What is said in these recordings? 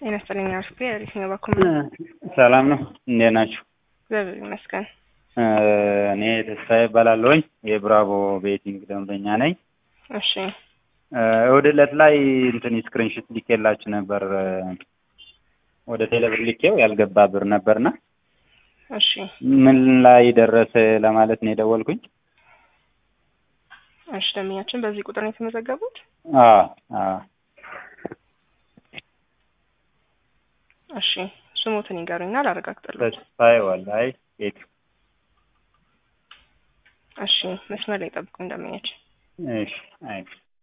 ጤና ይስጥልኝ አርፍቴ የትኛው በኩል ሰላም ነው። እንዴት ናችሁ? እግዚአብሔር ይመስገን። እኔ ተስፋዬ እባላለሁኝ የብራቮ ቤቲንግ ደንበኛ ነኝ። እሺ እሑድ ዕለት ላይ እንትን ስክሪንሽት ልኬላችሁ ነበር ወደ ቴሌብር ልኬው ያልገባ ብር ነበርና እሺ ምን ላይ ደረሰ ለማለት ነው የደወልኩኝ። እሺ ደንበኛችን በዚህ ቁጥር ነው የተመዘገቡት? አዎ አዎ እሺ ስሞትን ይንገሩኝና ላረጋግጥልዎት። ተስፋዬ ወላይ ቤት እሺ መስመር ላይ ጠብቁኝ ደንበኛችን። እሺ አይ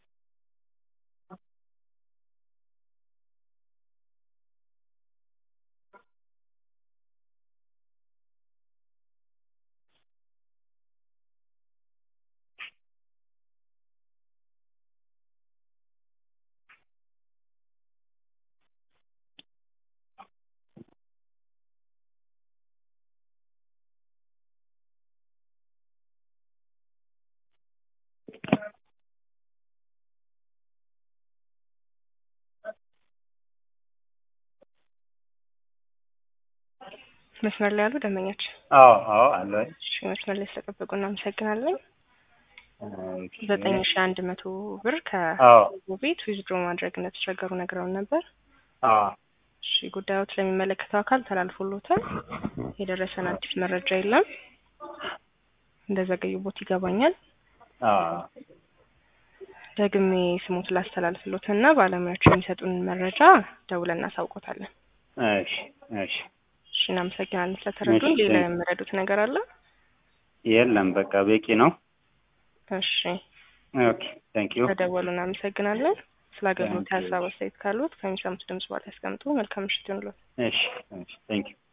መስመር ላይ ያሉ ደንበኛችን አዎ አዎ አለ እሺ መስመር ላይ ስለጠበቁ እናመሰግናለን። ዘጠኝ ሺ አንድ መቶ ብር አዎ ከቤት ዊዝድሮ ማድረግ እንደተቸገሩ ነግረውን ነበር። አዎ እሺ ጉዳዮት ለሚመለከተው አካል ተላልፎሎታል። የደረሰን አዲስ መረጃ የለም። እንደዘገዩቦት ይገባኛል። አዎ ደግሜ ስሙት ላስተላልፍሎት እና ባለሙያዎች የሚሰጡን መረጃ ደውለን እናሳውቆታለን። እሺ እሺ እሺ እናመሰግናለን ስለተረዱን። ሌላ የምረዱት ነገር አለ? የለም በቃ በቂ ነው። እሺ ኦኬ ታንክ ዩ ተደወሉ። እናመሰግናለን። ስለ አገልግሎት ሀሳብ አስተያየት ካሉት ከሚሰሙት ድምጽ በኋላ ያስቀምጡ። መልካም ምሽት ይሁንልዎት። እሺ እሺ ታንክ ዩ